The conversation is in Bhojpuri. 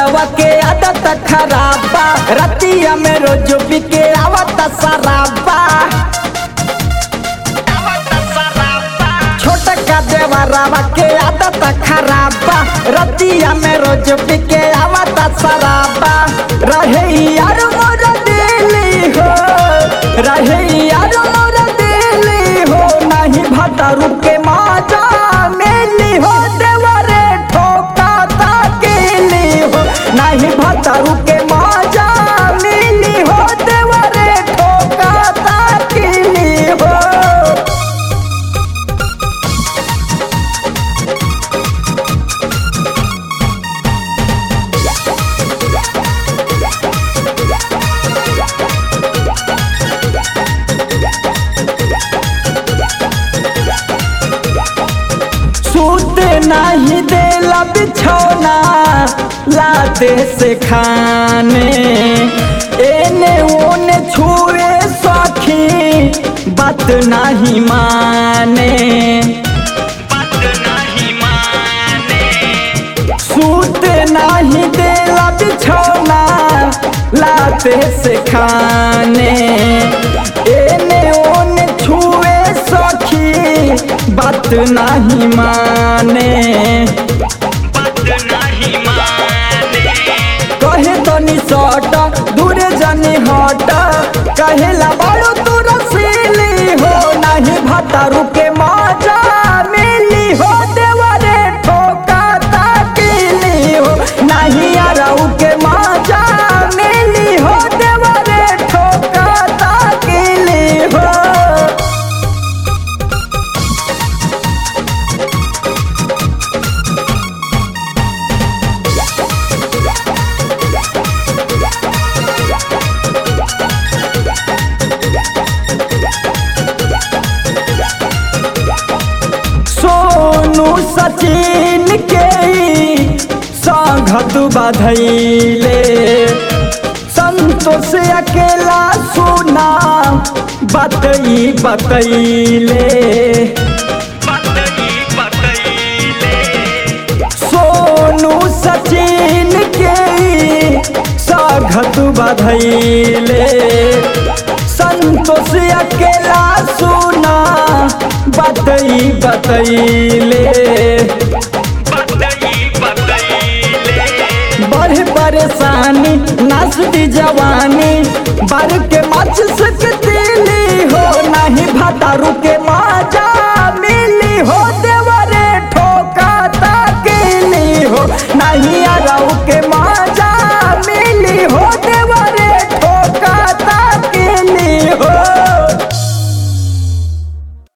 देवरवा के आदत खराबा रतिया में रोज पी के आवत शराबा छोटका देवरवा के आदत खराबा रतिया में रोज पी के आवत शराबा रहे यार मोर दिली हो रहे यार मोर दिली हो नहीं भटरू के माजा मिली हो देवरे ठोका ताकेली हो नहीं भटरू के माजा मिली हो देवरे ठोका ताकेली हो सूत नहीं देला बिछौना लाते से खाने एने ओने छुए सखी बात नहीं माने सूत नहीं देला बिछौना लाते से खाने एने ओने छुए सखी बात नहीं माने कहे तो नि सट दूर जानी हट कहेला बड़ो तू रसीली हो नहीं भतारू के मजा मिली हो देवरे ठोका ताकीली हो नहीं अरऊ के मजा मिली हो देवरे ठोका ताकीली हो सोनू सचिन के संघत बधैले संतोष अकेला सुना बतई बतैले सोनू सचिन के संघत बधैले संतोष अकेला सुना बतई बतैले बड़े परेशानी नाचती जवानी बर के मच सकतीली हो नहीं भटारू के माजा मिली हो देवरे ठोका ताकेली हो नहीं अरऊ के माजा